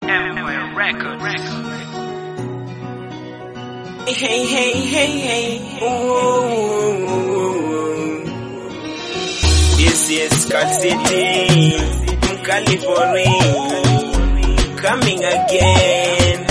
Empire Records. Hey, hey, hey, hey. Ooh. Yes, yes, Cal City, California, coming again.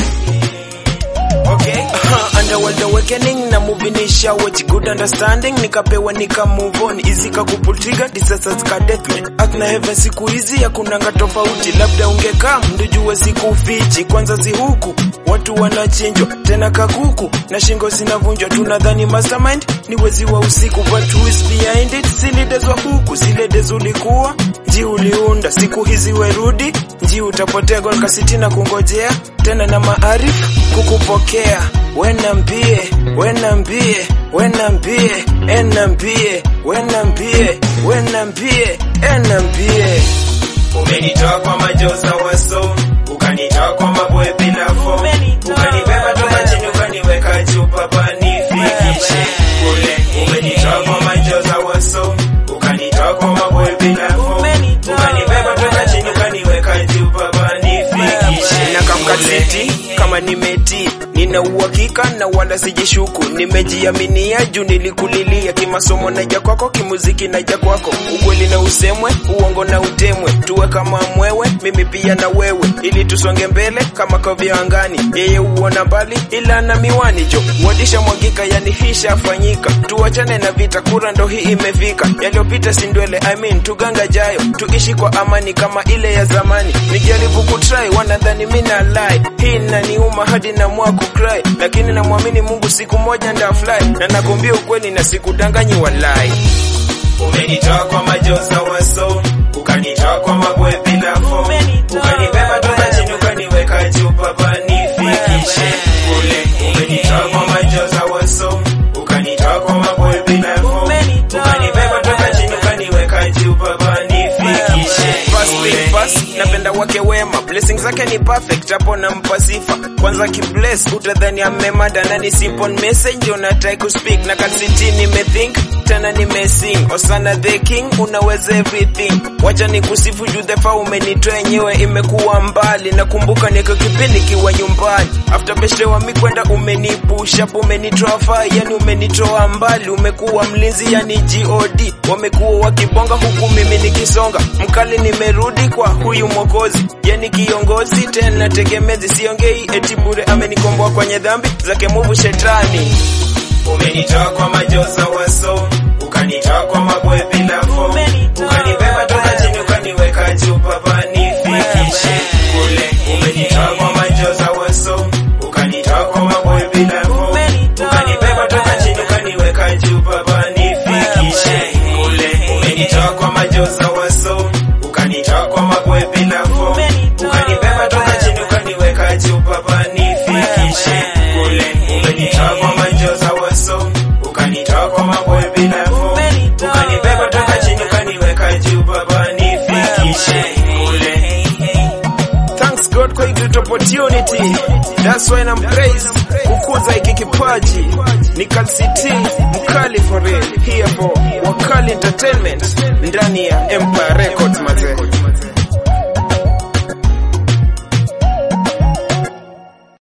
Okay. Uh, underworld awakening na movie ni shower good understanding nikapewa nika move on easy kakupultiga disasters ka deathmatch Earth na heaven siku hizi hakunanga tofauti labda ungekaa mndujue siku fichi kwanza si huku watu wanachinjwa tena kakuku na shingo zinavunjwa tunadhani mastermind ni wezi wa usiku but who is behind it silidezwa huku zilede ulikuwa nji uliunda siku hizi werudi nji utapotea gol kasitina kungojea tena na maarifu kukupokea wenambie wenambie wenambie enambie wenambie wenambie enambie umenitoa kwa majoza waso ukanitoa kwa mabwe bila fo ukanibeba toka chini ukaniweka juu papa nifikishe kule umenitoa kwa majoza waso ukanitoa kwa mabwe bila fo ukanibeba toka chini ukaniweka juu papa nifikishe na kamkatiti kama nimeti nina uhakika na wala sijishuku nimejiaminia juu nilikulilia kimasomo naja kwako kimuziki naja kwako ukweli na usemwe uongo na utemwe tuwe kama mwewe mimi pia na wewe ili tusonge mbele kama kovya angani yeye huona mbali ila na miwani jo wadisha mwagika yani hishafanyika tuachane na vita kura ndo hii imefika yaliyopita sindwele I mean tuganga jayo tuishi kwa amani kama ile ya zamani nijaribu kutry wanadhani mina lie hii naniuma hadi na mwaku cry lakini namwamini mungu siku moja ndafly na nakwambia ukweli na sikudanganyi walai umenitoa kwa majoza waso ukanitoa kwa mabwe bila fo ukanibeba toka chini ukaniweka juu papa nifikishe kule umenitoa kwa majoza waso ukanitoa kwa mabwe bila fo ukanibeba toka chini ukaniweka juu papa nifikishe Fast thing fast, napenda wake wema blessings zake ni perfect hapo nampa sifa kwanza kibless utadhani amemada na ni simple message ndio natrai kuspeak na kasiti nimethink tena nimesing osana the king unaweza everything wacha ni kusifu juu the fa umenitoa yenyewe imekuwa mbali nakumbuka niko kipindi kiwa nyumbani after beshte wa mi kwenda umenipusha umenitoa fa yani umenitoa mbali umekuwa mlinzi yani god wamekuwa wakibonga huku mimi nikisonga mkali nimerudi kwa huyu mwokozi yani kiongozi tena tegemezi siongei eti bure amenikomboa kwenye dhambi zake muvu shetani umenitoa kwa majoza waso ukanitoa kwa mabwe bila fo ukanibeba toka chini ukaniweka juu papa nifikishe kule umenitoa kwa majoza waso ukanitoa kwa mabwe bila fo ukanibeba toka chini ukaniweka juu papa nifikishe kule umenitoa kwa majoza waso ukanitoa kwa mabwe bila fo ukanibeba toka chini ukaniweka juu papa nifikishe kule umenitoa kwa majoza waso ukanitoa kwa mabwe bila fo ukanibeba toka chini ukaniweka juu papa nifikishe kule Thanks God kwa hii great opportunity. That's why I'm praise kukuza hiki kipaji. Ni Cal City, mkali for real. Here for Wakali Entertainment ndani ya Empire Records mazee.